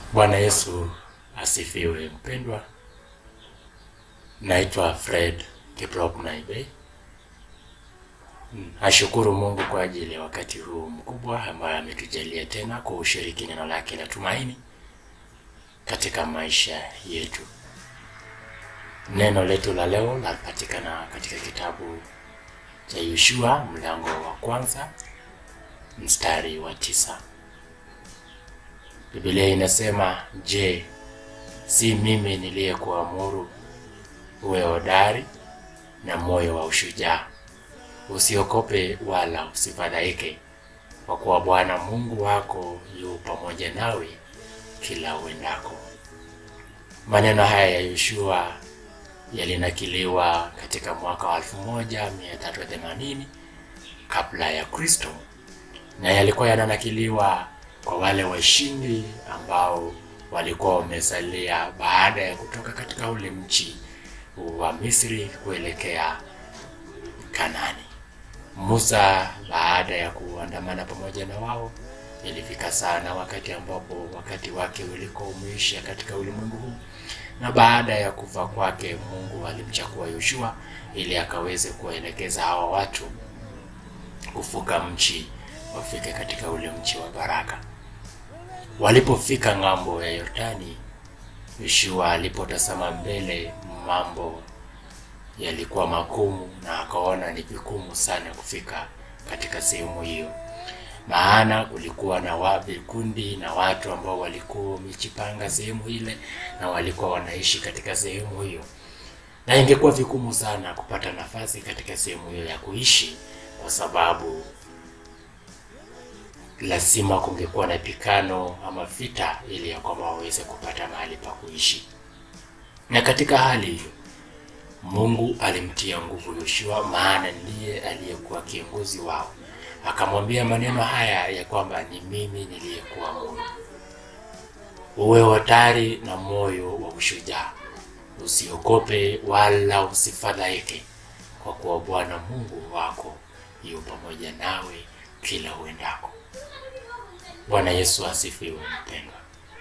Bwana Yesu asifiwe. Mpendwa, naitwa Fred Kiprop Naibe. Ashukuru Mungu kwa ajili ya wakati huu mkubwa ambayo ametujalia tena kuushiriki neno lake la tumaini katika maisha yetu. Neno letu la leo lapatikana katika kitabu cha Yoshua mlango wa kwanza mstari wa tisa. Biblia inasema, je, si mimi niliyekuamuru uwe hodari na moyo wa ushujaa, usiokope wala usifadhaike, kwa kuwa Bwana Mungu wako yu pamoja nawe kila uendako. Maneno haya ya Yoshua yalinakiliwa katika mwaka wa 1380 kabla ya Kristo, na yalikuwa yananakiliwa kwa wale washindi ambao walikuwa wamesalia baada ya kutoka katika ule mchi wa Misri kuelekea Kanani. Musa baada ya kuandamana pamoja na wao, ilifika sana wakati ambapo wakati wake ulikuwa umeisha katika ulimwengu huu, na baada ya kufa kwake, Mungu alimchagua Yoshua ili akaweze kuwaelekeza hawa watu kuvuka mchi wafike katika ule mchi wa baraka. Walipofika ng'ambo ya Yordani, Yoshua alipotazama mbele, mambo yalikuwa magumu na akaona ni vigumu sana kufika katika sehemu hiyo, maana kulikuwa na wa vikundi na watu ambao walikuwa wamejipanga sehemu ile na walikuwa wanaishi katika sehemu hiyo, na ingekuwa vigumu sana kupata nafasi katika sehemu hiyo ya kuishi kwa sababu lazima kungekuwa na pikano ama vita ili ya kwamba waweze kupata mahali pa kuishi. Na katika hali hiyo Mungu alimtia nguvu Yoshua, maana ndiye aliyekuwa kiongozi wao. Akamwambia maneno haya ya kwamba ni mimi niliyekuwa Mungu, uwe hodari na moyo wa ushujaa, usiogope wala usifadhaike, kwa kuwa Bwana Mungu wako yu pamoja nawe kila uendako. Bwana Yesu asifiwe. Mpendwa,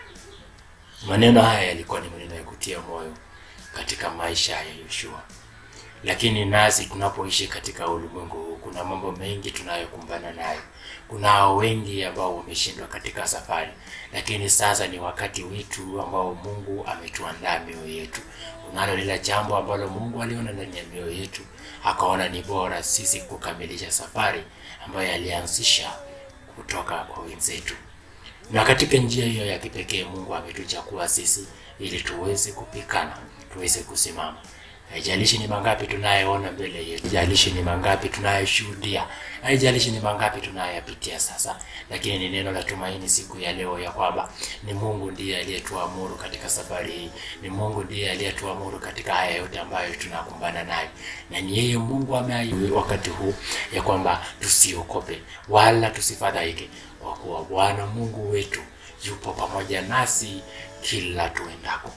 maneno haya yalikuwa ni maneno ya kutia moyo katika maisha ya Yoshua, lakini nasi tunapoishi katika ulimwengu huu, kuna mambo mengi tunayokumbana nayo. Kuna wengi ambao wameshindwa katika safari, lakini sasa ni wakati wetu ambao Mungu ametuandaa mioyo yetu. Kunalo lile jambo ambalo Mungu aliona ndani ya mioyo yetu, akaona ni bora sisi kukamilisha safari ambayo alianzisha kutoka kwa wenzetu, na katika njia hiyo ya kipekee Mungu ametuchagua sisi ili tuweze kupikana, tuweze kusimama. Haijalishi ni mangapi tunayeona mbele yetu, haijalishi ni mangapi tunayeshuhudia, haijalishi ni mangapi tunayapitia sasa, lakini ni neno la tumaini siku ya leo ya kwamba ni Mungu ndiye aliyetuamuru katika safari hii, ni Mungu ndiye aliyetuamuru katika haya yote ambayo tunakumbana nayo, na ni yeye Mungu ameahidi wakati huu ya kwamba tusiokope wala tusifadhaike, kwa kuwa Bwana Mungu wetu yupo pamoja nasi kila tuendako.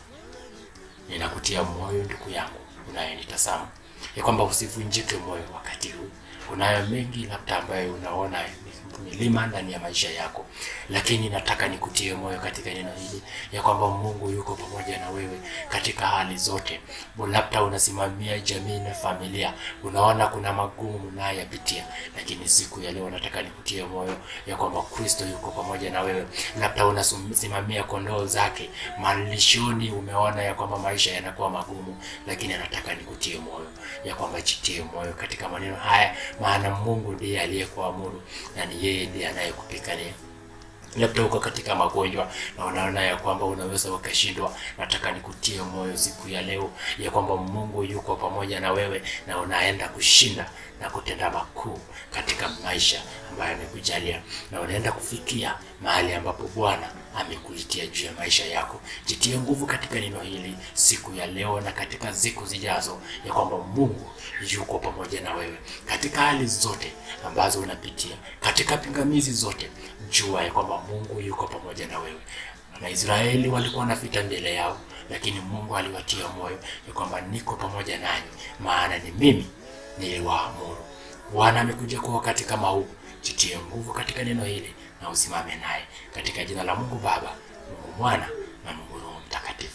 Ninakutia moyo ndugu yangu unayenitazama ya kwamba usivunjike moyo wakati huu. Kunayo mengi labda ambayo unaona milima ndani ya maisha yako, lakini nataka nikutie moyo katika neno hili ya kwamba Mungu yuko pamoja na wewe katika hali zote. Labda unasimamia jamii na familia, unaona kuna magumu unayoyapitia, lakini siku ya leo nataka nikutie moyo ya kwamba Kristo yuko pamoja na wewe. Labda unasimamia kondoo zake malishoni, umeona ya kwamba maisha yanakuwa magumu, lakini nataka nikutie moyo ya kwamba jitie moyo katika maneno haya, maana Mungu ndiye aliyekuamuru na ni yeye ndiye anayekupigania. Labda uko katika magonjwa na unaona ya kwamba unaweza ukashindwa, nataka nikutie moyo siku ya leo ya kwamba Mungu yuko pamoja na wewe na unaenda kushinda na kutenda makuu katika maisha ambayo amekujalia, na unaenda kufikia mahali ambapo Bwana amekuitia juu ya maisha yako. Jitie nguvu katika neno hili siku ya leo na katika siku zijazo, ya kwamba Mungu yuko pamoja na wewe katika hali zote ambazo unapitia, katika pingamizi zote, jua ya kwamba Mungu yuko pamoja na wewe. Na Israeli walikuwa na vita mbele yao, lakini Mungu aliwatia moyo ya kwamba niko pamoja nanyi, maana ni mimi niliwaamuru. Bwana amekuja kwa wakati kama huu, jitie nguvu katika neno hili na usimame naye katika jina la Mungu Baba, Mungu Mwana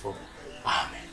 mtakatifu. Amen.